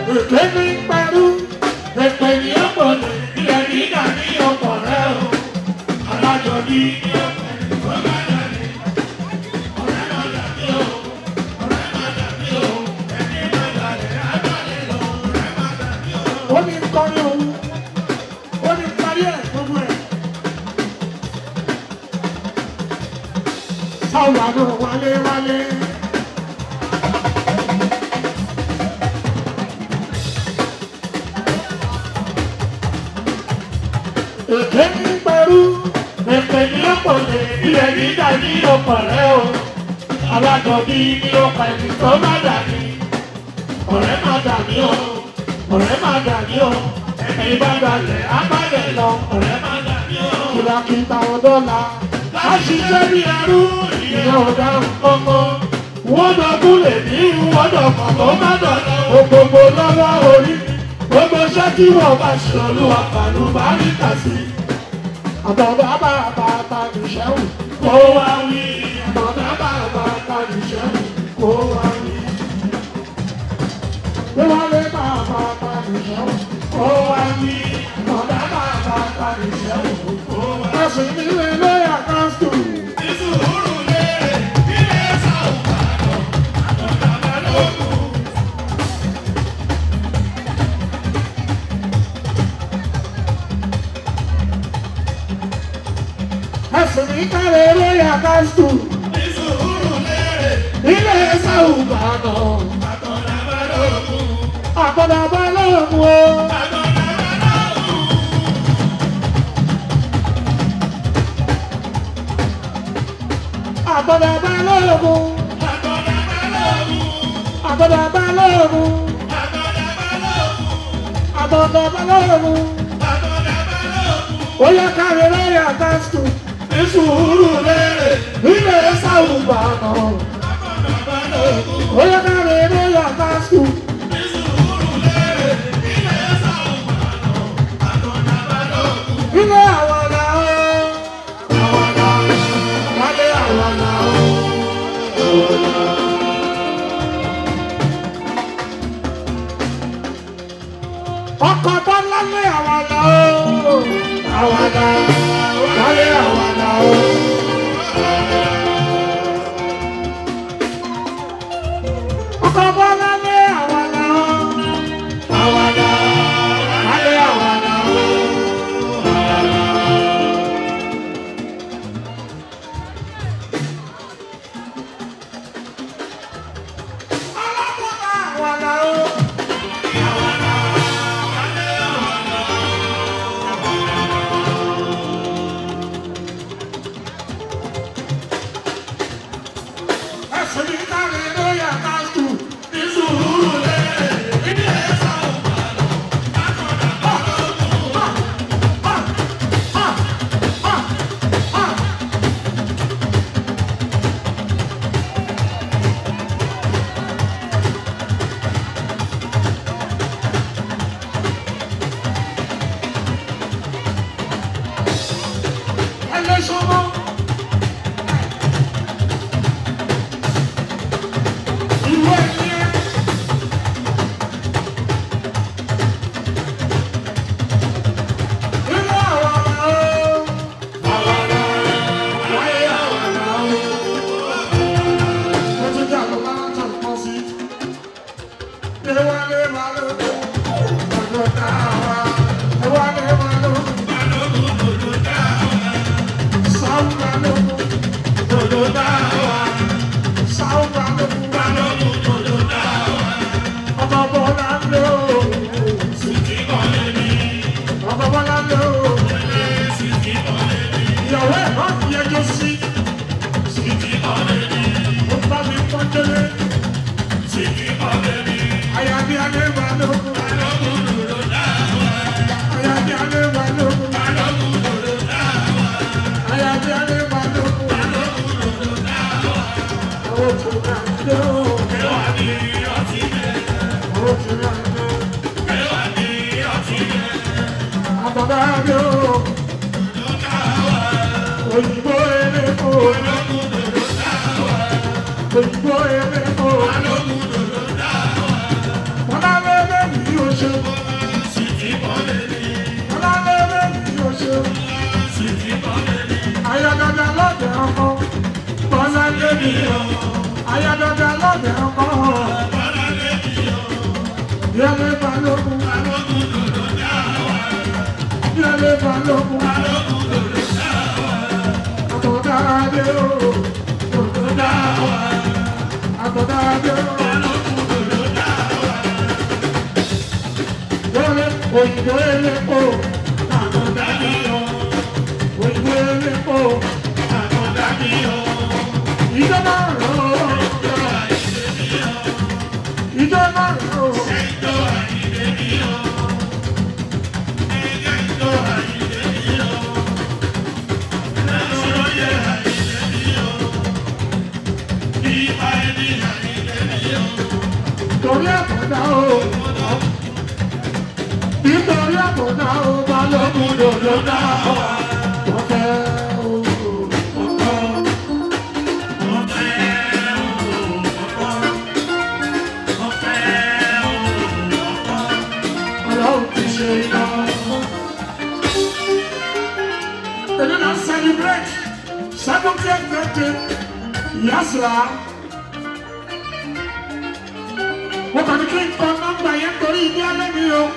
èké ní pẹ̀lú èpè ní ọ̀pọ̀ lè ilẹ̀ nígbà ní ọ̀pọ̀ rẹ̀ o alájọ ní ọ̀pẹ̀ tó bá dàbí ọ̀rẹ́ má dàbí o ọ̀rẹ́ má dàbí o ẹni má dàbí agbálẹ̀ lọ ọ̀rẹ́ má dàbí o. ó ní kọ́ni òun ó ní parí ẹ̀ gbogbo ẹ̀. sáwọn àdó wálé wálé. èké ní pẹ̀lú èpè ní ọ̀pọ̀lẹ̀ ilẹ̀ nígbà ní ọ̀pọ̀lẹ̀ o alájọbí ní ọ̀pọ̀ ẹni tó má dàbí ọ̀rẹ́ má dàbí o ọ̀rẹ́ má dàbí o ẹni bá dalẹ̀ abálẹ̀ lọ ọ̀rẹ́ má dàbí o. kìlàkìtà ọ̀dọ́là láṣìṣẹ́ bí ẹrú ìyẹn ọ̀dà kọ́kọ́ wọ́n dọ̀kún lè ní wọ́n dọ̀kọ̀ tó má dọ̀lọ́ ògbógbó lọ́wọ́ orí gbogbo iṣẹ́ tí wọ́n bá ṣe olúwa pàlú bá rí kà sí. àtọ̀dá bá bá bá nìṣẹ́wù kó wá wí. àtọ̀dá bá bá bá nìṣẹ́wù kó wá wí. bí wọ́n lé bá bá bá nìṣẹ́wù kó wá wí. àtọ̀dá bá bá bá nìṣẹ́wù kó wá wí. ẹ̀sìn nílé lóyà kásítù. ìṣòro lè ilé sáwùn bàdàn àtọ̀dá bá lókun. ẹsùn ní kárẹ̀ lóyà kásítù. ilé sáwù bàdàn. àkọ́dà bá lóògùn o. àkọ́dà bá lóògùn. àkọ́dà bá lóògùn. àkọ́dà bá lóògùn. ó yẹ kárẹ̀ lóyà kásítù ìṣòro lérè ilé sáwùgbà náà. Ó yẹ ká lè ní yàtá sùn. Ilé àwọn ọ̀la ó. Àwọn ọ̀la wálé àwọn ọ̀la ó. Ọkọ̀ bọ́lá lé àwọn ọ̀la ó. Àwọn ọ̀la wálé àwọn ọ̀la ó. Ọkọ̀ bọ́lá lé àwọn ọ̀la ó. Àwọn ọ̀la wálé àwọn ọ̀la ó. Ọlọ́mọba àwọn ọ̀la ó. Ẹ̀sìn ní káre ló yà ká tù ní sùúrù lérè. Ilé ẹ̀sà ò bá lọ. Ẹlẹ́sọ̀mọ́. Ìwé ẹ̀yẹ. Ilé àwọn ọ̀la ó. Àwọn ọ̀la wáyé àwọn ọ̀la ó. Mo ti jà lọ máa ń tàn pọ̀ sí. Ilé wa lé máa ló dé. Ọjọ́ tá a wá. Ilé wa lé máa ló dé. Sáwùn máa ló dé. Ọjọ́ tá a wá. Sáwùn máa ló dé. Ọmọ bọ́lá lé o. Ọmọ bọ́lá lé o. Ìyàwó ẹ̀ náà fi ẹjọ́ sí. Ó bá mi pọ́njẹ́lé. Àyàbí alẹ́ wà lóko. Àyàbí alẹ́ wà lóko. Àyàbí alẹ́ wà lóko. Àwọn tó máa ń lé o. Àwọn tó máa ń lé o. Àbàbà lé o. Òyìnbó eléko. Òyìnbó eléko. Bọ́lá lé lẹ́yìn kọ́ yẹlé balógun yẹlé balógun àtọ̀dáadé o àtọ̀dáadé o yẹlé òyìnbó elépo òyìnbó elépo ìjọba rọ̀ ìjọba rọ̀. Torí àkọ́dá o. Nítorí àkọ́dá o, balógun dòdò dá wa. Wọ́n fẹ́ o. Ọlọ́run ti ṣe iná. Èmi náà celebrate seventieth birthday Yasra. Mo kàn ní kí n kọ nọ́mbà yẹn torí ilé alẹ́ mi o.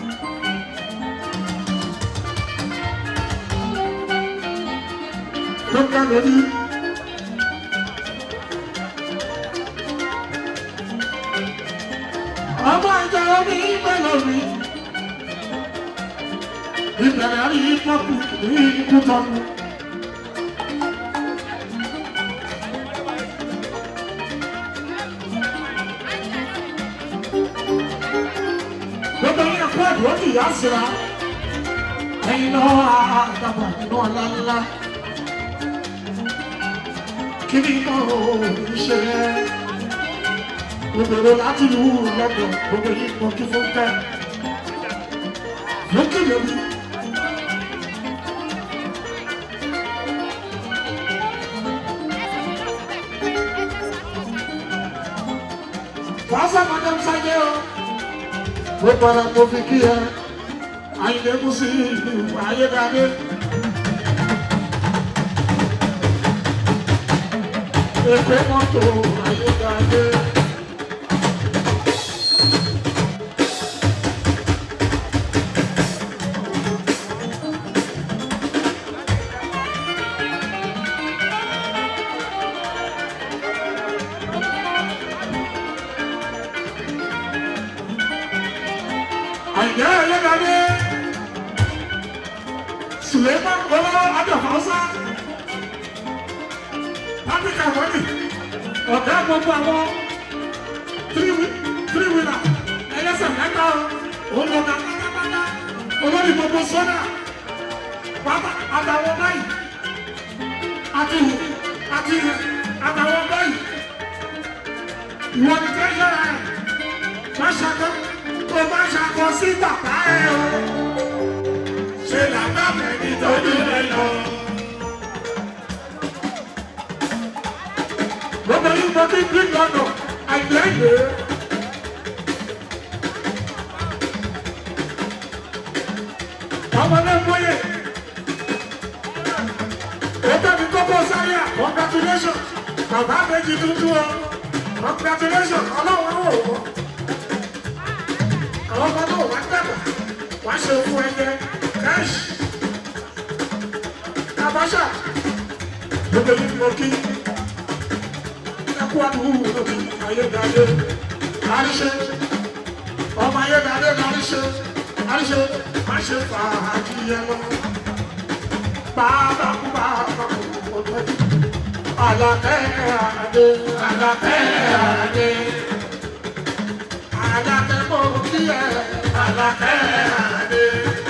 Ló ń ká lórí. Ọmọ ìjọ omi ìgbẹ́ lórí. Ìbẹ̀rẹ̀ àrí pọ́pù ní ikú tọ́nu. Gbogbo yín ẹ̀kọ́ àdúró ti yá síra. Ẹyin náà àdàbà nínú ọ̀la ńlá. Kí ni iná ò ní ṣe é? Gbogbo láti lù ú lọ́dọ̀ gbogbo yín mọ kí fún tẹ́. Lókè lórí. Fasa madam sáyé o. Mo para mo fi kí ẹ. Àyìnlé kú sí ìlú ayédáadé. Èpè mọ́tò ayédáadé. Àyìnlé ayédáadé. Suleiman Bọ́lá Adàfáṣá. Áfíríkà wọ́nì. Ọ̀gá gbogbo àwọn three winner ẹlẹ́sẹ̀ mẹ́ta o. Òun lọ́gà pátápátá. Olórí gbogbo sọ́dà. Pátá àtàwọn báyìí. Àti ìhù àti ìhù àtàwọn báyìí. Ìwọ ni tẹ́sán rẹ̀. Má ṣàkọ́ tó bá ṣàkọ́ sí bàbá ẹ̀ o. Ṣé làbá mẹ́ni tọ́jú rẹ̀ lọ? Gbogbo yìí mo ti bí lọ́nà àìlẹ́yẹ. Ọmọdé mọ́yè. Ètò mi kókó sáyà, congratulations. Bàbá méjì tuntun o. Congratulations, ọlọ́run wò ó. Àwọn ọmọ náà wá dàgbà. Wá ṣe fún ẹyẹ. Kẹ́ṣì. Àbáṣà. Gbogbo yìí mo kí ẹkú àdúgbò lóbi ayédáadé àríṣe ọmọ ayédáadé àríṣe àríṣe má ṣe fàájì yẹn lọ bàbá kú bàbá kú ọjọ́ àlàkẹ́ àdé àlàkẹ́ àdé àlàkẹ́ kò kí ẹ àlàkẹ́ àdé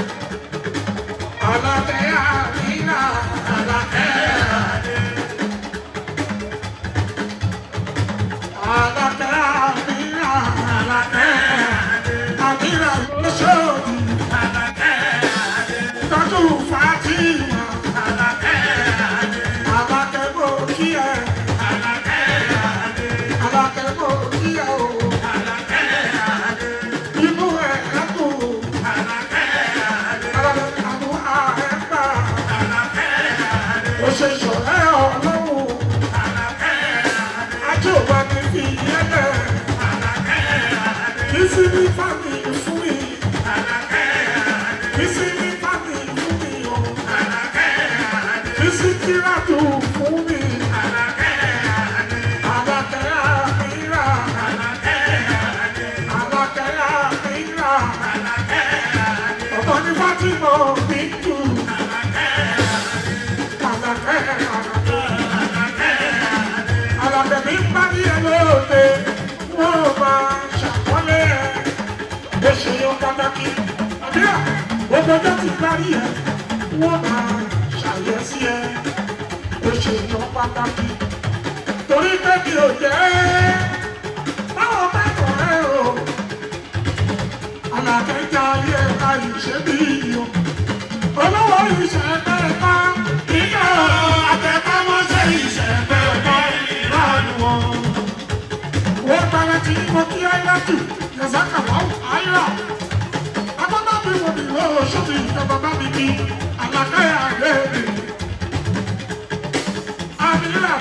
àlàkẹ́ àmínà àlàkẹ́ àdé. Fatima, lọ́jọ́ ti parí ẹ̀ wọ́n máa ṣàyẹ̀sí ẹ̀ ó ṣe yan pàtàkì torí pé mi ò jẹ́ báwọn bá kọ̀ ẹ́ o alàkẹ́jà ayé ẹ̀ka ìṣe bí iyo olówó ìṣe mẹ́ta nígbà àtẹ̀kámọ́ṣẹ́ ìṣe mẹ́ta ìlànà wọn. wọ́n bẹ̀rẹ̀ tí mo kí ayé jù yẹ̀sàkà wọ́n ayé agbọ́dọ̀ mi wò mí lọ́wọ́ sómi ìjọba bá mi kí àlàkáyà rẹ̀ mi. àmìlà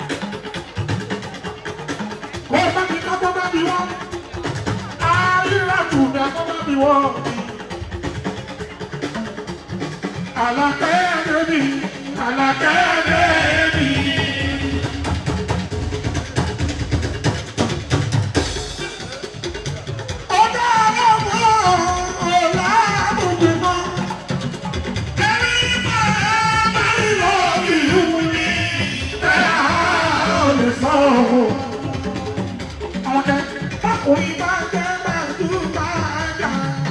kó o bá mi ká bọ́ bá mi wọ́n ayé tù mí àkọ́ bá mi wọ́n mi. àlàkáyà rẹ̀ mi àlàkáyà rẹ̀ mi. ọ̀dọ́ ọlọ́mọ ọ̀la àbùkù kan ẹni máa bá lọ ìlú ni ẹ á lè sọ ọ́. ọ̀dẹ bákùnrin bá jẹ́ gbàdúrà jà.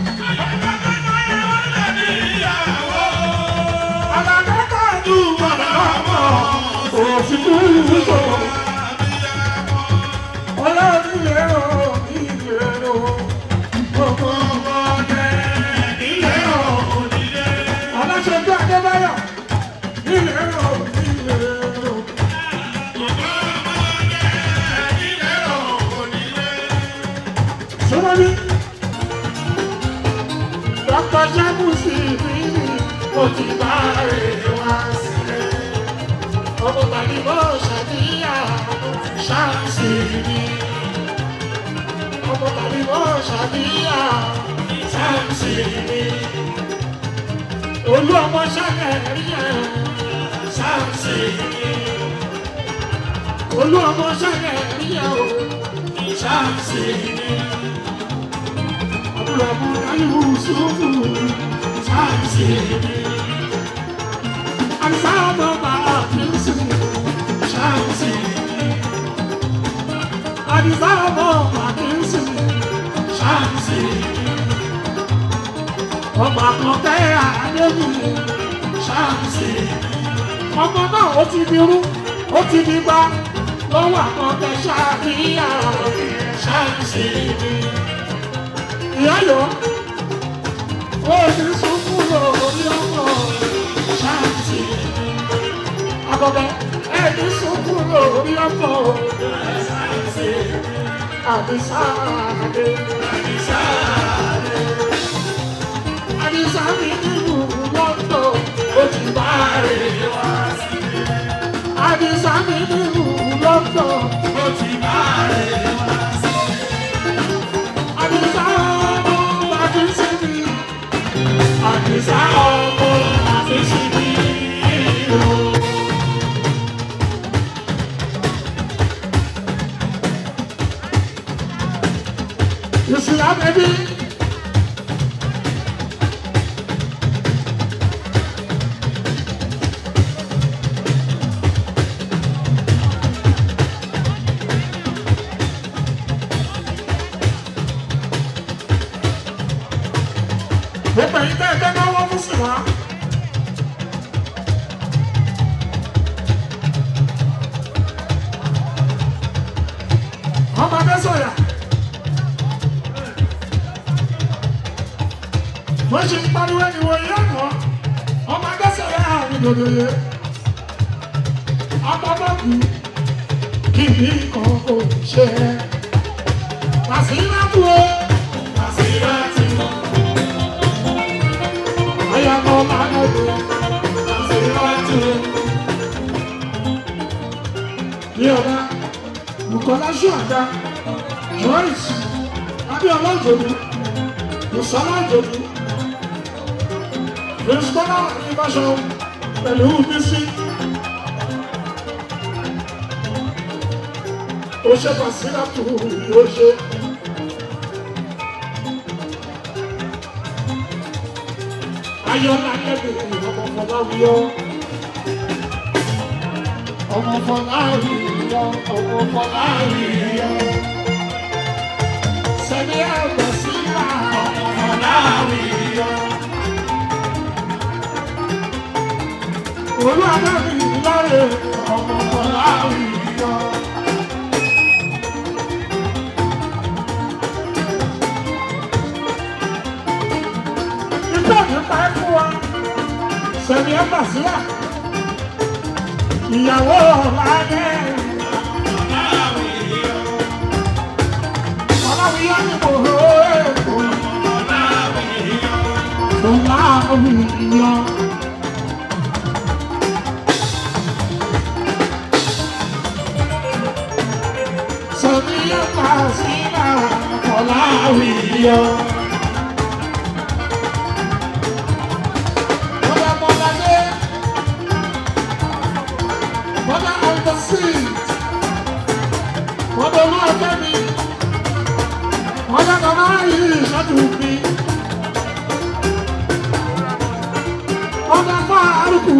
Àlàdé gbàdúrà ọmọ òfin kúrú sọ̀rọ̀. Ọlọ́run lè rọ̀ ilé rọ̀. Gbogbo ọmọdé ilé rọ̀ onílé. Ọlọ́ṣẹ́jú Adébáyọ̀ ilé rọ̀ ilé rọ̀. Sọ́wọ́n Dr. Jamusi mi ni mo ti bá rẹ̀ wá sílẹ̀. Ọmọ tàbí bó ṣàdíyà ṣáàṣì mi. Ọmọ tàbí bó ṣàdíyà ṣáàṣì mi. Olú ọmọ ṣàkẹ́ rí ẹ̀ ṣáàṣì mi. Olú ọmọ ṣàkẹ́ rí ẹ̀ o ṣáàṣì mi. Àbúrò àbúrò ayélu sùúrù ṣáàṣì mi. Àbísà ọmọ bàbá mi sì ṣáàṣì mi. Àbísà ọmọ bàbá mi sì ṣáàṣì mi. Ọmọ àkọ́kẹ́ àdébì ṣáàṣì mi. Ọmọ náà ó ti di rú, ó ti di gbá. Lọ́wọ́ àkọ́kẹ́ ṣáàbíyà ṣáàṣì mi. Ìyá yọ, ó ti sunkún lórí ọmọ ṣáàṣì mi. Àkọ́kẹ́ ẹ̀ ti sunkún lórí ọmọ ṣáàṣì mi. Àbísáàdé. Àbísáàdé. Àbísá mi nínú lọ́tọ̀ ó ti bá rè wá sílé. Àbísá mi nínú lọ́tọ̀ ó ti bá rè wá sílé. Àbísá ọmọ bàbí sí mi. Àbísá ọmọ bàbí sí mi. You see that, baby? Gbogbo ẹ̀yin tẹ́ ẹ jẹ́ náwó fún sí wa. Ọmọ Adésọ̀yà. Wọ́n ṣe ń pariwo ẹniwọ̀ yìí ọ̀nà. Ọmọ Adésọ̀yà àrùn dòdòyè. Abọ́bọ́kù kì í kan kò ṣe é. Màsíláàtù o. Màsíláàtù o. Ayako Manodo, Màsíláàtù o. Ní ọ̀la, Bukola Ṣuada, Joyce, Abíọ́lá Òjòdú, Bùsọ́lá Òjòdú, Bùsọ́lá Ìbáṣọ pẹ̀lú Bísí. Ó ṣe Màsíláàtù yóò ṣe. Ayọ̀lá lẹ́bẹ̀rẹ̀ ọmọ Fọláwíyọ́. Ọmọ Fọláwíyọ́, ọmọ Fọláwíyọ́. Sẹ́ni àgbà sílá ọmọ Fọláwíyọ́. dábì láre ọmọ ọláwì yọ. Ìgbà mi pa ẹ́ fún wa, sẹ̀mi ẹ̀ bàṣírà, ìyàwó ọ̀làdẹ́. Ọláwì yọ ni mo rò ó èkó. Ọláwì yọ. Sẹ̀mi ẹ̀ bàṣírà, ọ̀làwì yọ. Mother, mother, yeah. Mother of the seed. Mother, Lord, let me. Mother, Mama, you shall do me. Mother, Faruku,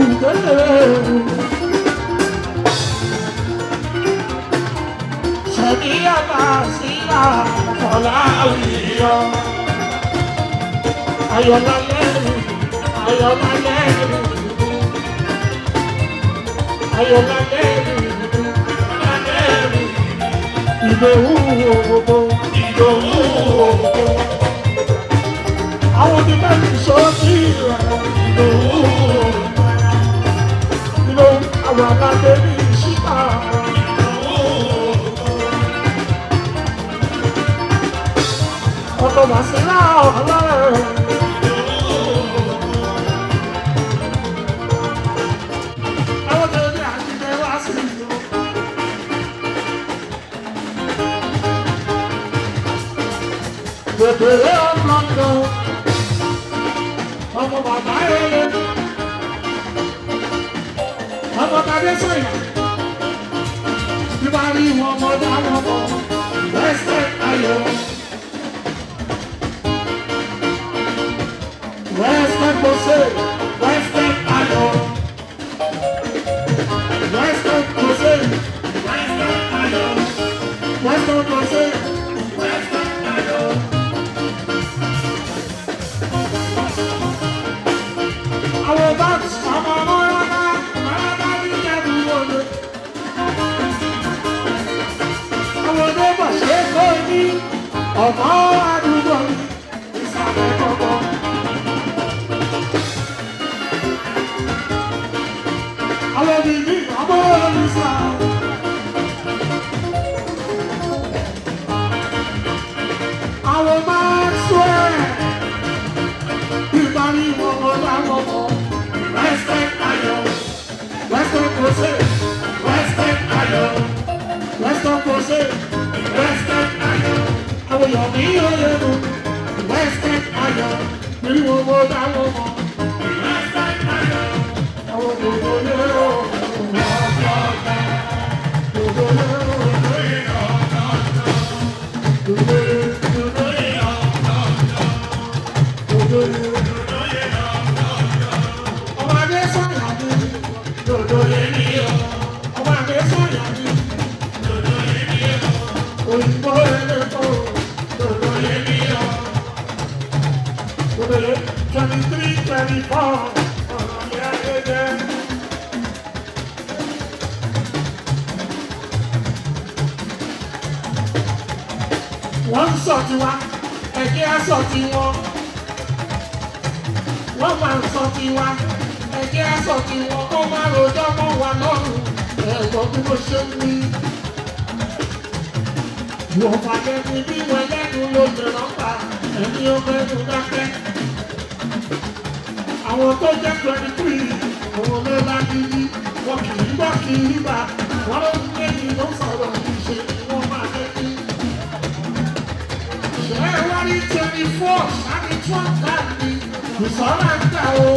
Shabia, Sila, Falawiyo. Ayola, Ayola, Ayola, Ìdòwú òwòbò, ìdòwú òwòbò. Àwọn ti bẹ́ẹ̀ ní sọ́ọ́sì rẹ̀, ìdòwú òwòbò. Ìlò àwọn àgbàdo ní ìṣíta. Ọkọ̀ màsílá ọ̀lọ́rẹ̀. Àwọn tẹ̀lé àjíjẹ wá sí ìlú. Bèbèrè ọ̀nàdàn, ọmọ bàbá eré, ọmọ tàbí sọ̀yà, bí bá rí wọn mọ́ dáwọn mọ́, lẹ́sẹ̀ ayọ̀. Western Jose, Western ayọ̀. Western Jose, Western ayọ̀. Western Jose, Western ayọ̀. Àwọn báńkì ọmọ ọmọ ọlọ́dá máa bá ní ìjẹ́bù wọlé. Àwọn onígbà ṣe é kó ní ọ̀pọ̀ àdúgbò ní ìsàlẹ̀ kọ̀ọ̀kan. Àwọn bìbí ọmọ olùsà. Àwọn máa ń sọ ẹ̀. Ìparí wọn wọn láwọn mọ̀. Western ayọ̀. Western Jose. Western ayọ̀. Western Jose. Western ayọ̀. Àwọn èèyàn ní oyè nù. Western ayọ̀. Ìparí wọn wọn láwọn mọ̀. Western ayọ̀. Àwọn òdòdó lérò. Òdòdó lérò. Òdòdó lérò. Òdòdó lérò. Ọmọ adé sọ̀yà ni. Dòdò lé ní o. Ọmọ adé sọ̀yà ni. Dòdò lé ní o. Òyìnbó eléko. Dòdò lé ní o. Dòdò lé twenty three twenty four. Ọ̀rọ̀ mi adé jẹ́. Wọ́n ń sọ tiwa, ẹ̀jẹ̀ á sọ tiwọn wọ́n máa ń sọ tiwa ẹ̀jẹ̀ aṣọ tiwọn kó má rojọ́ mọ́ wa lọ́rùn ẹ̀gbọ́n bí mo ṣe ń wí. Wọ́n fàyẹ̀ ní bí wọ́n lẹ́nu ló jẹ̀rọ̀ pa ẹ̀mí ó mẹ́nu dákẹ́. Àwọn tó jẹ́ twenty three àwọn ló lágídí wọn kì í gbọ́ kì í bá wọn ló ń gbé ní ló sọ̀rọ̀ ìṣe ni wọ́n máa jẹ́ kí. Ṣé wá ní twenty four ṣáàbí twelve láti ìsọ̀rọ̀ ń tà o.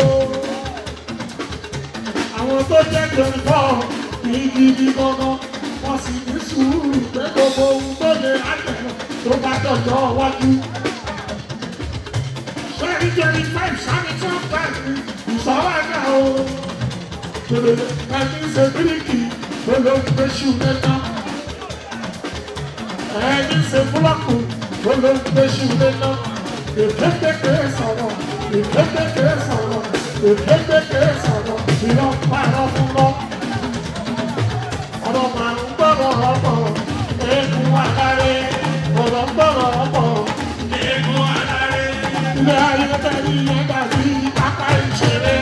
Àwọn tó jẹ́ twenty four ní gidi gangan wọ́n sì ní sùúrù pé gbogbo ohun tó lè àtẹ̀lẹ̀ tó bá dọ̀jọ́ wájú. Ṣé ní twenty five ṣáàbí twelve láti ìsọ̀rọ̀ ń tà o. Ẹni ṣe bíríkì ló ló ń gbé ṣù lẹ́tọ́. Ẹni ṣe búlọ́ọ̀kù ló ló ń gbé ṣù lẹ́tọ́. Èkékèké sọ̀rọ̀, èkékèké sọ̀rọ̀, èkékèké sọ̀rọ̀, ìlọ pààrọ̀ fún lọ. ọ̀rọ̀ màá ń gbọ́dọ̀ ọ̀pọ̀ eégún aláré ọ̀rọ̀ ń gbọ́dọ̀ ọ̀pọ̀ eégún aláré. ilé ayé tẹ̀lé yẹn dàbí pápá ìṣeré.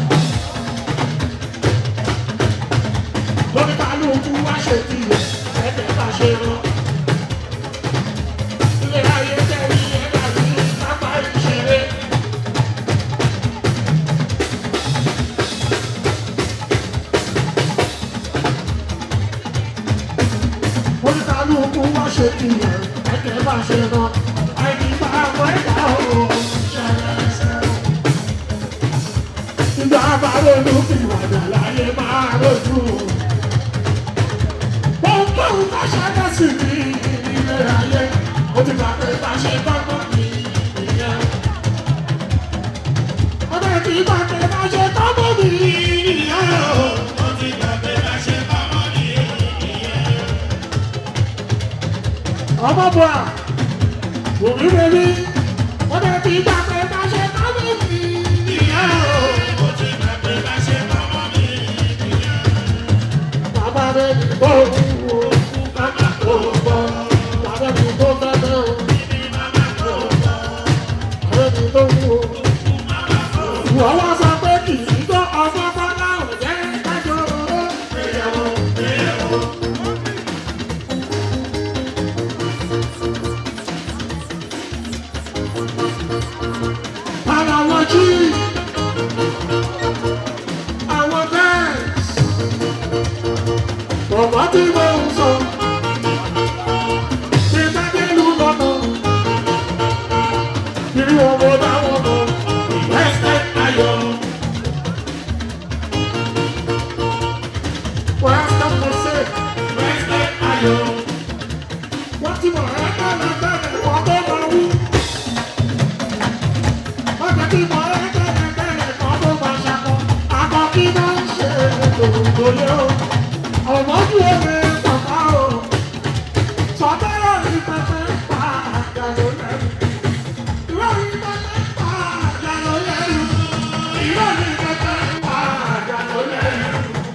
lórí kálukú wá ṣe tiẹ̀ ẹ̀jẹ̀ bá ṣe rán. ilé ayé tẹ̀lé yẹn dàbí pápá ìṣeré. lórí kálukú wá ṣe tiẹ̀ ẹ̀jẹ̀ bá ṣe rán. àìní bá àwọn ẹ̀dá òun ṣẹlẹ̀ ṣẹlẹ̀. Ìgbà bá ronú fi wàdà láyé máa rojú. Ohunkóhun bá ṣẹlẹ̀ sí ní ilé ayé, ó ti gbà pé bá ṣe tọ́gbọ́n ní ìyẹn. Ọdẹ tí gbà pé bá ṣe tọ́gbọ́n ní ìyẹn. ó ti gbàgbé bá ṣe pamọ́ ní ìyẹn. Ọmọ bọ̀ à, òbí bẹ̀bí. Ọdẹ tí gbà pé bá ṣe tọ́gbọ́n ní ìyẹn. ó ti gbàgbé bá ṣe pamọ́ ní ìyẹn. Bàbá rẹ̀ ní bọ́ òwò, bàbá tó bọ́. Bàbá mi tó bẹ́ẹ̀ o, bàbá mi tó wù o. Wọ́n wá sọ pé kì í gbọ́ ọmọ bọ́lá ò jẹ́ kájọ oró. Ìyàwó Ara wọn jí àwọn bẹ́ẹ̀sì. Bọ̀bọ̀ tí mo ń sọ, ṣe dákẹ́lú lọ́nà. Irú ọmọ dáwọn mọ̀, Western Ayọ̀. Western Mosaic, Western Ayọ̀. Wọ́n ti mọ̀ ẹ́ kẹ́lẹ́ kẹ́lẹ́ wọ́n tó máa wú. Wọ́n ti ti mọ̀ ẹ́ kẹ́lẹ́ kẹ́lẹ́ wọ́n tó máa ṣakọ. Akọ kí náà ń ṣe òdòdó yẹ o. Ọ̀mọ́jú omi pàpà o. Sọ̀tẹ́rọ̀ ní pẹpẹ pa àjàló lẹ́nu. Ìwé ní pẹpẹ pa àjàló lẹ́nu. Ìwé ní pẹpẹ pa àjàló lẹ́nu.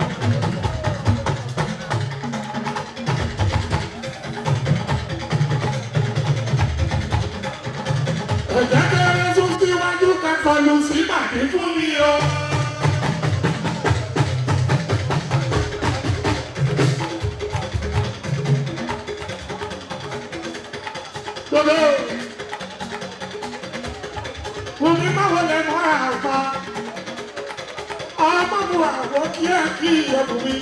Ẹ̀jẹ̀ kéré tún síwájú kẹ́kọ̀ọ́ lu sí bàbí fún mi o. Gbogbo omi máa wọlé mọ́ àgbà. Ọmọ mu àwọ̀ kí ẹ kí ẹ̀bùn mi.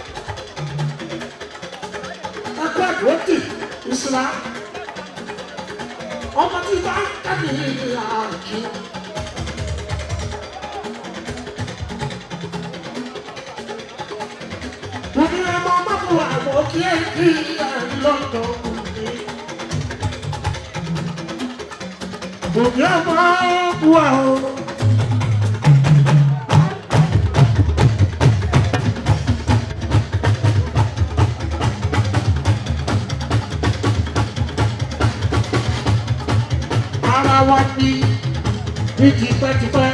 Ẹgbẹ́ ìwọ́tì ìsìlá. Ọmọ tí bá ń tẹ̀lé àjù. Omi ọmọ máa mu àwọ̀ kí ẹ kí ẹ lọ́dọ̀ mi. Omi ọmọ bu àwọn. Ara wa ní ní tipẹ́tipẹ́.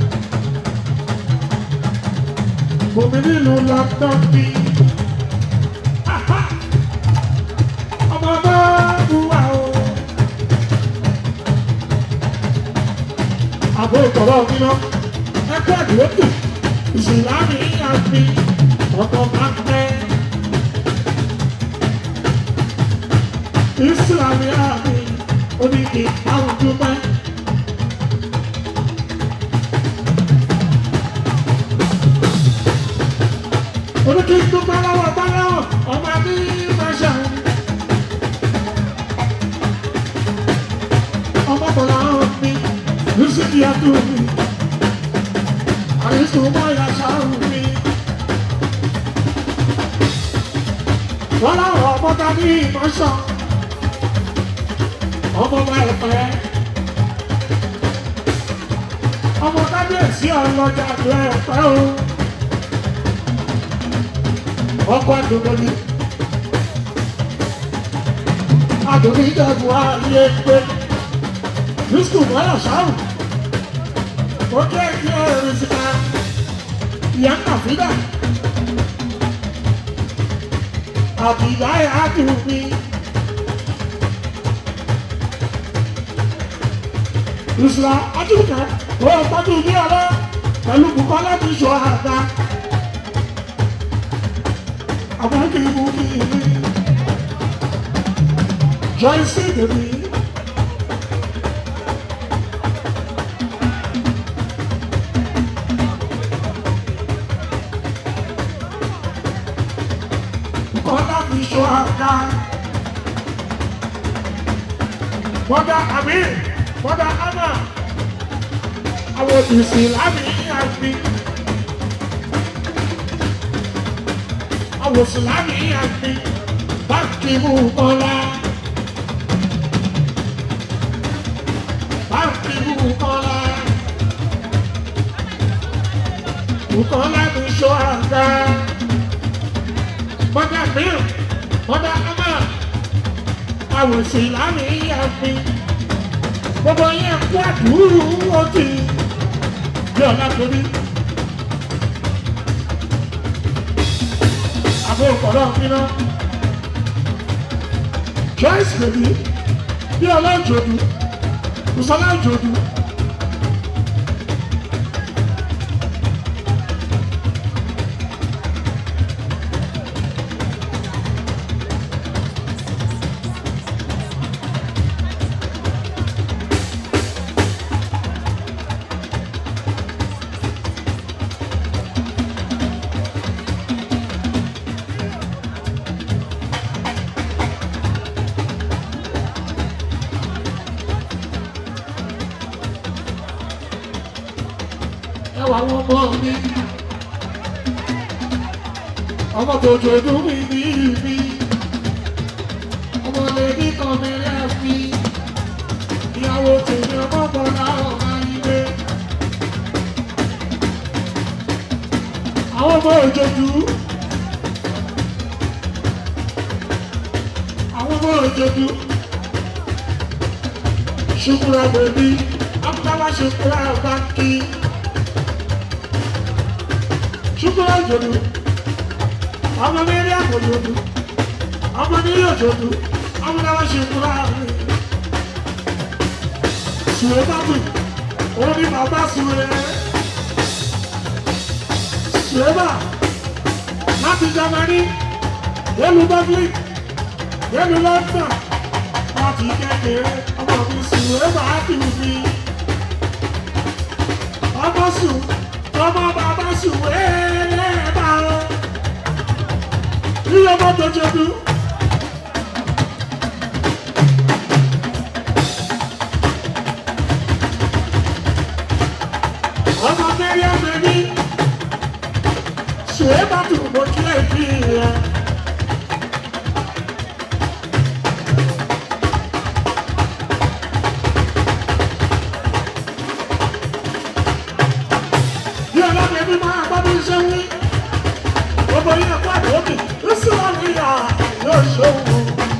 Omi nílùú London bí. Aha! Ọmọ bá bu àwọn. àbò ìtọ̀rọ̀ níná ẹgbẹ́ àdúrótò ìsìlámì àfi ọkọ̀ máa ń pẹ́. ìsìlámì àfi oníkì àwọn dúpẹ́. oníkì dúpẹ́ lọ́wọ́ báláwọ̀ ọmọ mi máa ṣàwọn. ọmọ bọ̀lá mi. Music ya tu mi, arisu moya sharu mi. Wọ́n láwọn ọmọ ta ní ìmọ̀ṣọ́, ọmọ bá ẹ̀fẹ́. Ọmọ kábíyèsí ọlọ́jà tó ẹ̀fẹ́ o. Ọkọ̀ àdúgbò ni. Àdúgbò ìjẹ̀bù ayé gbé. Yusuf Mọ́lá Ṣáàrù. Ó jẹ́ kí ẹ̀rù síta. ìyá kàfídà àbíyá ẹ̀ á dùn mí. ìṣúra ajúkẹ́ ó tọ́jú ilé ọlọ́ pẹ̀lú Bùkọ́lá ti ṣọ àga. àwọn kì í mú kí ìlú Joyce Dèbí. Bùkọ́lá ti ṣọ àga. Mọ́dà àmì mọ́dà ámà àwọn òbísí lámì àgbì. Àwọn òsì lámì àgbì. Báńkì Bùkọ́lá. Báńkì Bùkọ́lá. Bùkọ́lá ti ṣọ àga. Mọ́dà mìíràn, mọ́dà ámà. Àwọn òsì lámì àgbì gbogbo yẹn kú àdúrú ọtí bí ọ̀la torí. àbò ìkọ̀lọ́ fínà Joyce bèbí bí ọlá ìjòdù Bùsọ́lá ìjòdù. ẹwà wọn mọ mi ọmọ tó jòdú mi ní ibi ọmọ lèdí kan mi lẹ́ẹ̀fi ìyàwó tèmi ọmọ bọ́lá ọ̀gá ilé àwọn ọmọ òjòjú àwọn ọmọ òjòjú ṣùkúrà bèbí akúkálá ṣùkúrà báńkì ṣùkúrà òjòjú ọmọ mẹ́rin àpòjòjú ọmọ nílé òjòjú akúkálá ṣùkúrà rẹ̀ sùwé bàbù òun ni bàbá sùwé sùwé bà láti Jámánì yẹlu Dublin yẹlu London láti kékeré ọmọ mi sùwé bà á dùn mí ọmọ sùn ọmọ bàbá sùwé lẹ́ẹ̀bà ọ́ ilé ọmọ tó jẹ̀dú. ọmọ mẹ́rin ọmọ mi sùwé bà dùn mọ́ kílẹ̀ fi yẹn. bí ọlọ́pàá ẹbí máa gbọ́ bí iṣẹ́ wí. gbogbo yín ẹ̀kọ́ àdókè ó sì wà ní ìyá yóò ṣòwò.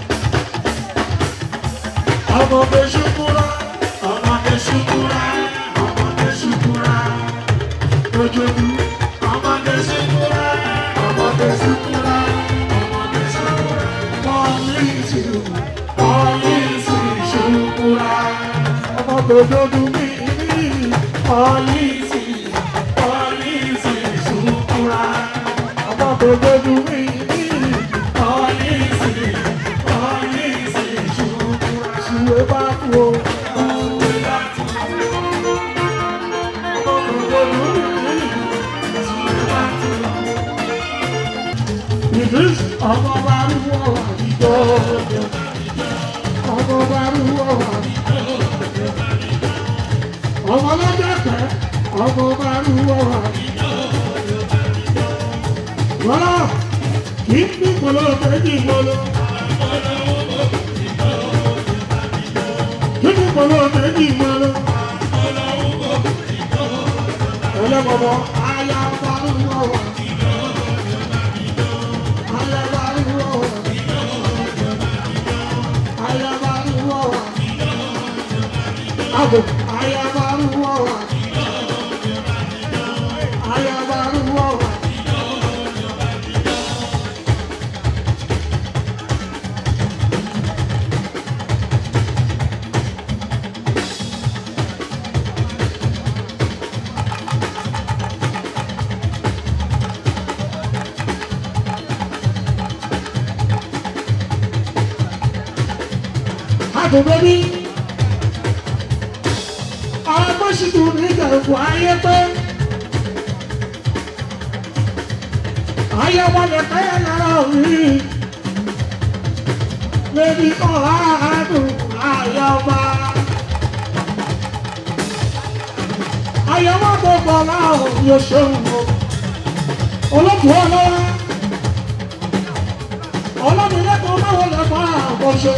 ọmọdé ṣubúra ọmọdé ṣubúra ọmọdé ṣubúra lójoojú. ọmọdé ṣubúra ọmọdé ṣubúra ọmọdé ṣubúra. pọ́lísì pọ́lísì ṣubúra. ọmọdé lójú mi rí pọ́lísì pọ́lísì ṣubúra. ọmọdé lójú mi rí pọ́lísì pọ́lísì ṣubúra. ṣùwé bá kú o. ṣùwé bá kú o. ọmọdé lójú mi rí ṣùwé bá kú o. Idris ọmọ bá rúwọ́ wà níjọ́ ọmọ bá rúwọ́ wà níjọ́ ọmọ lọ́jọ́ pẹ́ ọmọ bá rúwọ́ wà níjọ́ wọ́lá kì í ní kolo méjì lolo kì í ní kolo méjì lolo ẹlẹ́gbọ̀bọ̀ ayá bá rúwọ́ wà ayá bá rúwọ́ wà ayá bá rúwọ́ wà abo ayá bá rúwọ́ wà ayá bá rúwọ́ wà. àdùnbẹ́bí àwọn tó ṣì tún ní ìjẹ̀kù ayé pé ayé wọlé káyà lára òní lèmi kọ́ àádùn ayé ọba ayé wọn gbogbo láwọn yóò ṣeun o olóòtú ọlọ́wọ́ ọlọ́run lẹ́kọ̀ọ́ báwo lè bá àwọn ṣe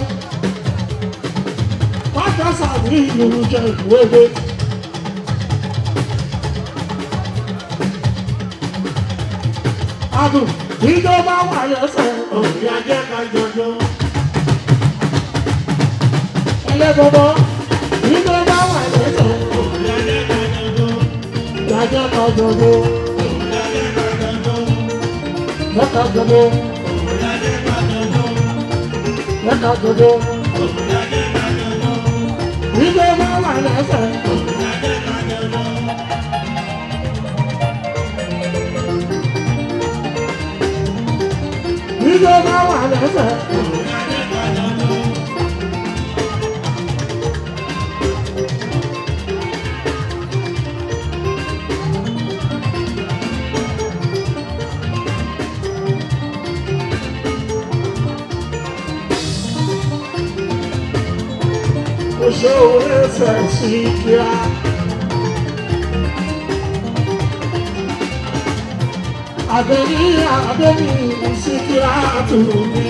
pátá sàbí ìlú jẹ ìwéwé. adùn ìjọba wà lẹ́sẹ̀ òbí ajé ká jọjọ. ẹlẹ́gbọ̀gbọ̀ ìjọba wà lẹ́sẹ̀ òbí ajé ká jọjọ. ìyájẹ́ ká jọjọ. Lẹ́ka jọjọ. Lẹ́ka jọjọ. Ìjọba wà lẹ́sẹ̀. Ìjọba wà lẹ́sẹ̀. Oṣù ẹsẹ̀ sí kíá. Àbẹ̀ní àbẹ̀ní sí kíá tù mí.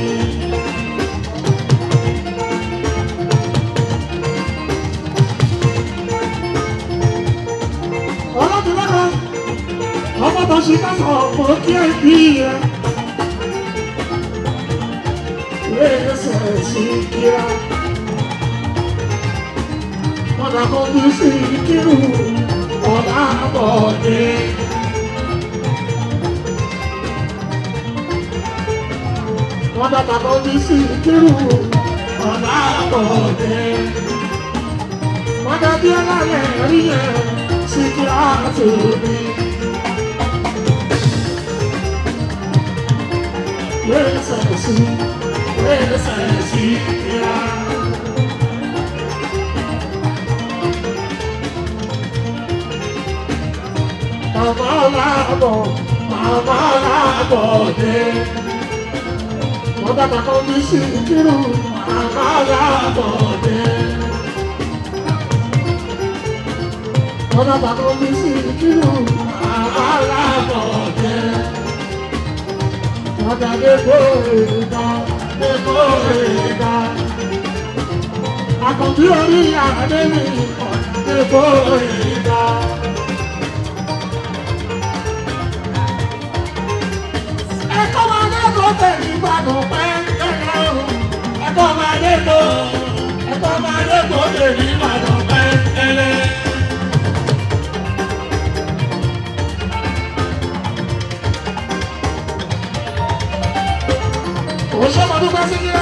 Ọlọ́dún lọ́kọ̀, ọmọ tó ṣe ká sọ ọ̀pọ̀ kí ẹ bí ẹ. Ẹsẹ̀ sí kíá. Ọ̀nà kan bí sí kírù ọ̀nà àbọ̀dé. Ọ̀nà kan bí sí kírù ọ̀nà àbọ̀dé. Ọ̀nà bí ọlọ́lẹ̀ rí ẹ̀ sí kí á tó bí. Wẹ́sẹ̀ sí, wẹ́sẹ̀ sí kíá. Màmá làbọ̀, màmá làbọ̀ dé. Wọ́n bàbá kan bí sí kírù, màmá làbọ̀ dé. Wọ́n bàbá kan bí sí kírù, màmá làbọ̀ dé. Wọ́n dàdé gbòòrò dé gbòòrò Àkànbí orí àdé mi, dé gbòòrò ẹ̀kọ́ máa dé tó tẹ̀lé ìgbàdùn pẹ́ẹ́pẹ́ẹ́ o. ẹ̀kọ́ máa dé tó ẹ̀kọ́ máa dé tó tẹ̀lé ìgbàdùn pẹ́ẹ́pẹ́ẹ́. Ó ṣe mọ̀ dúpẹ́ sí kílá.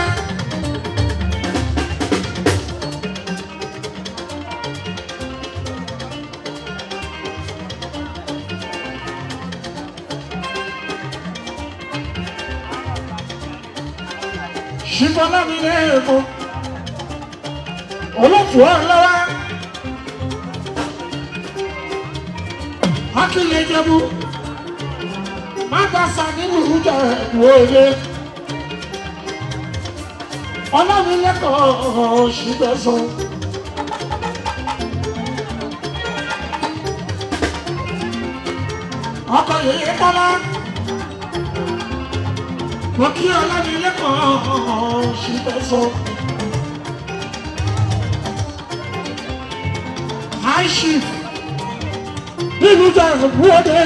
ṣùgbọ́n mi ní èèmọ̀ olóòtú ọ̀rọ̀ lọ́wọ́ akílẹ̀ jẹ́bú mágbàsá nínú ìjọ ìwòye ọlọ́run lẹ́kọ̀ọ́ ṣùgbẹ́sán ọkọ̀ yìí kọ́lá wọ́n kí ọlọ́run lẹ́kọ̀ọ́ ṣùgbẹ́sán. high chief nínú ìjọ ìwòye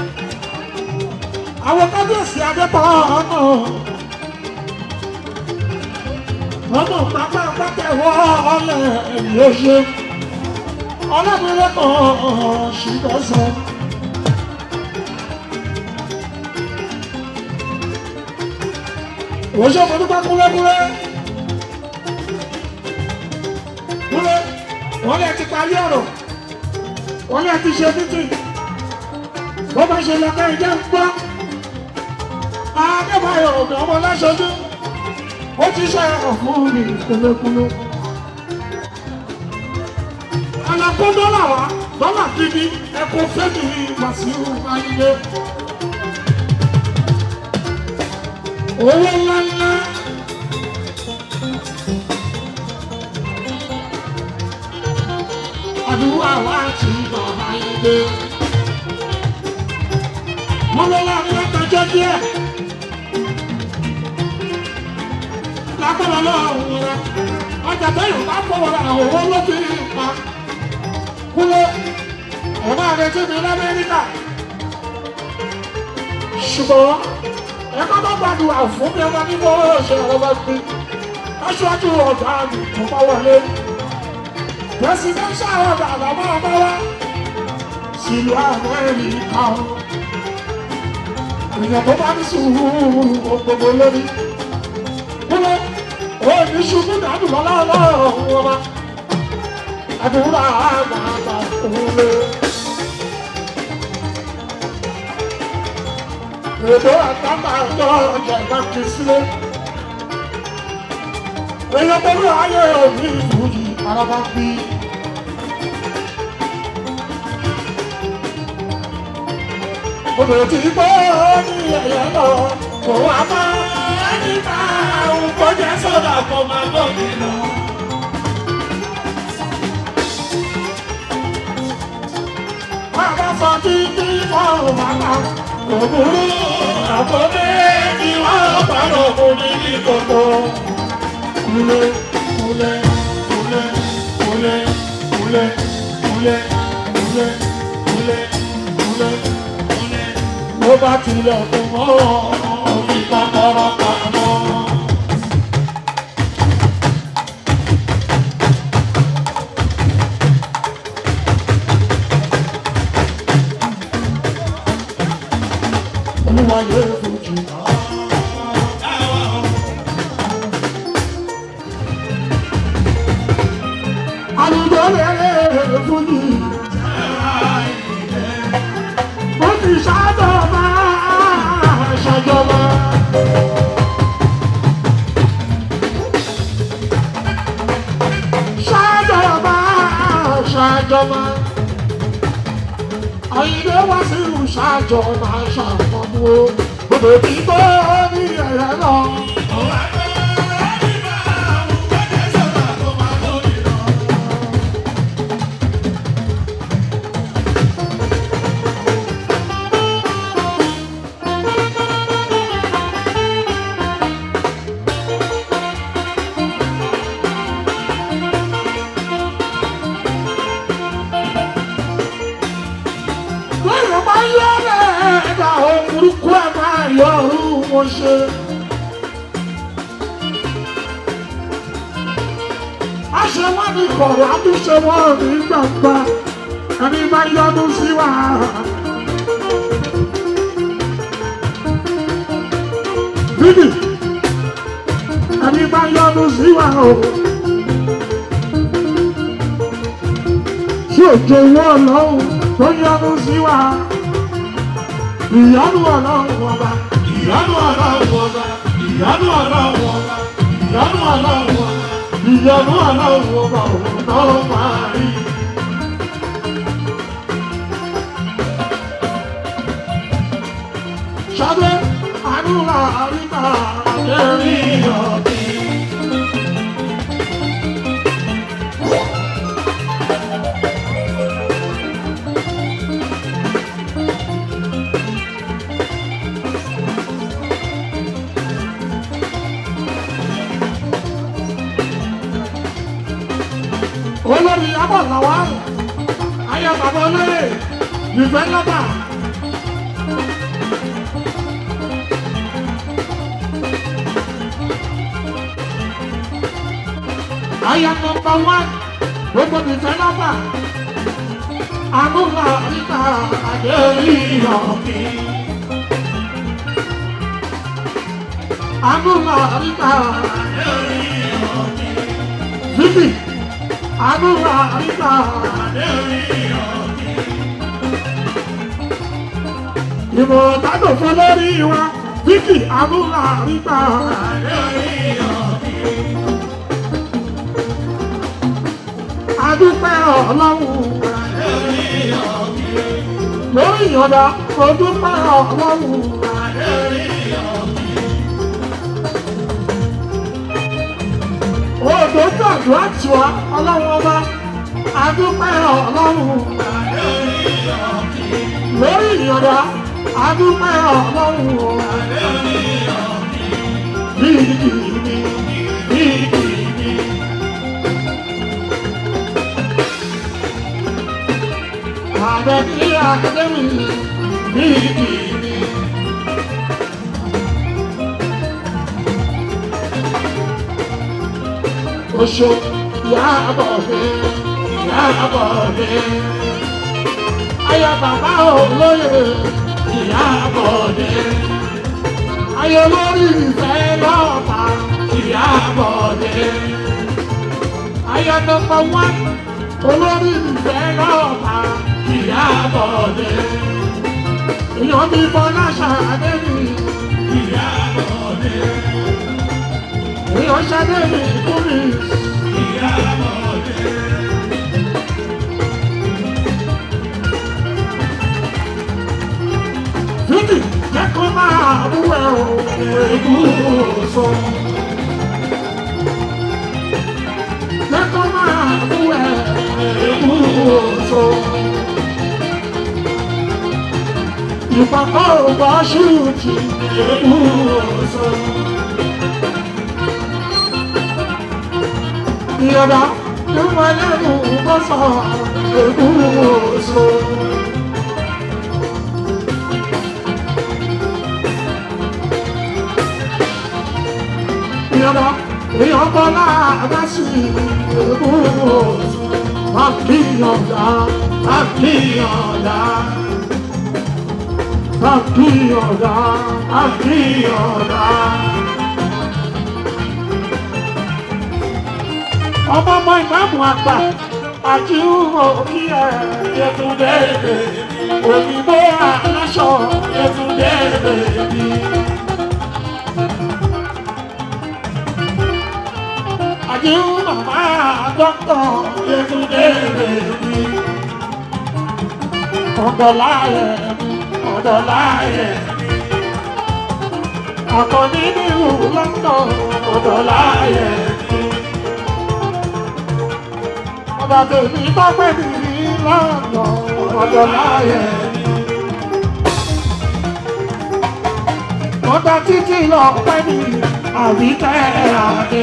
àwọn kábíyèsí adẹ́pọ̀ ọ̀nà ọmọ pápá pátẹ̀wọ́ ọlẹ̀ yóò ṣe ọlọ́mọlẹ́kọ̀ọ́ ṣùgbọ́sọ. òṣè mo dúpẹ́ kúlẹ́kúlẹ́ kúlẹ́ wọ́n lè ti parí ọ̀rọ̀ wọ́n lè ti ṣe títì bó bá ṣe lọ́kẹ́ ìjẹ́ ń gbọ́ adébáyọ̀ ọ̀gá ọmọ láṣojú ó ti ṣe ọ̀fún mi kúlẹ́kúlẹ́ kó dọ́là wá dọ́là gidi ẹ kó fẹ́mi Wàsíù Ayinde. owó ńláńlá. àdúrà wa ti bàbá Ayinde. mo lọ láàrin látọjọ́ díẹ̀. lágbára lọ́wọ́ rẹ̀ ọjà tẹ́yìn bá fọwọ́ ra owó ló fi pa kúlẹ̀ ọba àrètí mi lamẹ́ríkà ṣùgbọ́n ẹ má bá gbàdúrà fún mi ọba nígbà owó ṣe ọba gbé aṣáájú ọ̀gá mi tó bá wọlé pẹ̀sìdẹ́ńṣà ọ̀gá àbámọ́ ọba wa sílùú amẹ́ríkà èèyàn tó bá ní sùúrù gbogbo lórí kúlẹ̀ òní ṣubú dànù lọ́lọ́lọ́ ọba àdúrà àgbààgbà òwúlé. Èdè àtàkà ọjọ́ ọjà ìbájú sílé. Èèyàn pẹ̀lú ayé òní ìwúyì araba bí. Obìnrin tí gbọ́ ní ẹ̀yẹ lọ, kò wá máa ní ká òun kọjá sọ́dà kó máa bọ̀ nínú. Bàbá sọ títí fọ́ọ̀rùn bàbá òbúrú àkọ́bẹ́ ni wọ́n pàrọ̀ òní ní gbogbo. Kúlẹ̀ kúlẹ̀ kúlẹ̀ kúlẹ̀ kúlẹ̀ kúlẹ̀ kúlẹ̀ kúlẹ̀ kúlẹ̀ kúlẹ̀. Ló bá tilẹ̀ fún mọ́ òfin kọ́kọ́rọ́ pamọ́. Olúwa yóò fojú àlùjọ lẹ́rẹ̀ fún yìí. Ó ti ṣàjọba ṣàjọba. Ṣàjọba ṣàjọba. Àyìnbó wá sí ìlú ṣàjọba ṣàfọ̀mù. Gbogbo tí tó ní ẹ̀rẹ́ lọ. lẹ́yìn bá yọ ọ́ ẹ̀dá ohun burúkú ẹ̀ máa yọ ọ̀run wọn ṣe. a ṣe wọ́n ní kọ̀rọ̀ àtúnṣe wọ́n ní gbàgbà ẹni bá yọdún sí wa. bíbí ẹni bá yọdún sí wa o. tí òjò wọ́ lọ́wọ́ tó yọnu sí wa. Ìyanu ọlọ́run ọba, ìyanu ọlọ́run ọba, ìyanu ọlọ́run ọba, ìyanu ọlọ́run ọba, ìyanu ọlọ́run ọba òun náà máa rí. Ṣadé, àdúrà àríkà àjẹrí ọ̀bí. olórí abọ́láwá ayé bàbá olóyè ìfẹ́ lọ́bà. ayé nọmba wán gbogbo ìfẹ́ lọ́bà. àmúlà níta àdéhùn ìyọ̀kì. àmúlà níta àdéhùn ìyọ̀kì. Vivi àdúrà àríkà ìmọ̀ tádò fún lórí wa Vicky àdúrà àríkà adúpẹ́ ọlọ́run lórí ìyọ̀dá adúpẹ́ ọlọ́run odò gbàdúrà tiwa ọlọ́run ọba adúpẹ́ ọlọ́run lórí ìyọ̀dá adúpẹ́ ọlọ́run bíi kìíní bíi kìíní. Àbẹ̀bí Akademi bíi kìíní. Oṣù Ìyábọ̀ mi, Ìyábọ̀ mi. Ayọ̀ bàbá olóyè Ìyábọ̀ mi. Ayọ̀ lórí ìfẹ́ lọ́ọ̀ta Ìyábọ̀ mi. Ayọ̀ nọmba wán olórí ìfẹ́ lọ́ọ̀ta Ìyábọ̀ mi. Èèyàn mi Bọ́lá Ṣàdé mi Ìyábọ̀ mi. Èèyàn Ṣàdé mi kú mi. Fídì jẹ́ kó máa mú ẹ o, èébú sọ. Jẹ́ kó máa mú ẹ, èébú sọ. Ìpàkọ́ ògbà ṣùtì, èébú sọ. Ìyọ̀dá ló máa lẹ́nu bọ́sọ̀, èébú sọ. ìyọ̀dá èèyàn bọ́lá àbáṣì èébú àkíyànjá àkíyànjá àkíyànjá àkíyànjá. ọmọ ọmọ ìmáàmù àgbà àti òkì ẹ̀ yẹtúndé òyìnbó aláṣọ yẹtúndé bèbí. àti màmá dọ́kítọ̀ yẹtúndé bèbí. ọ̀dọ̀láyẹ̀ ọ̀dọ̀láyẹ̀ àkọ́ní nílùú lọ́tọ̀ ọ̀dọ̀láyẹ̀ ọba tèmi bá pẹ́ mi ní lọ́nà ọ̀dọ̀láyẹ̀ ọba títí lọ pẹ́ mi àríkẹ́ àdé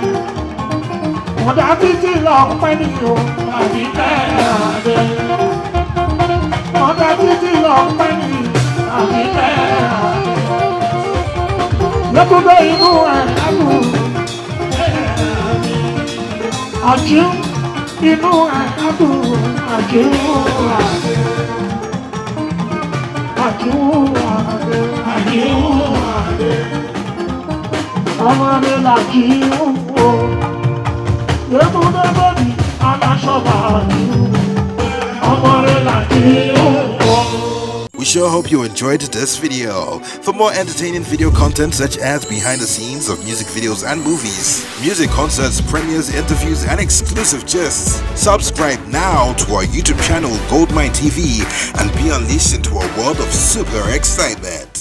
ọ̀dà títí lọ pẹ́ mi o àríkẹ́ àdé ọ̀dà títí lọ pẹ́ mi àríkẹ́ àdé lọ́kùnrin inú ẹ̀ ẹ̀kú àjú inú ẹ̀ ẹ̀kú àjú àdé àjú àdé àjú àdé ọmọ mi làjí wò yẹ́mú lọ́bọ̀dì aláṣọ́bà ọmọ mi làjí wò. We sure hope you enjoyed this video. For more entertaining video content such as behind the scenes of music videos and movies, music concerts, premieres, interviews, and exclusive gists, subscribe now to our YouTube channel Goldmine TV and be unleashed into a world of super excitement.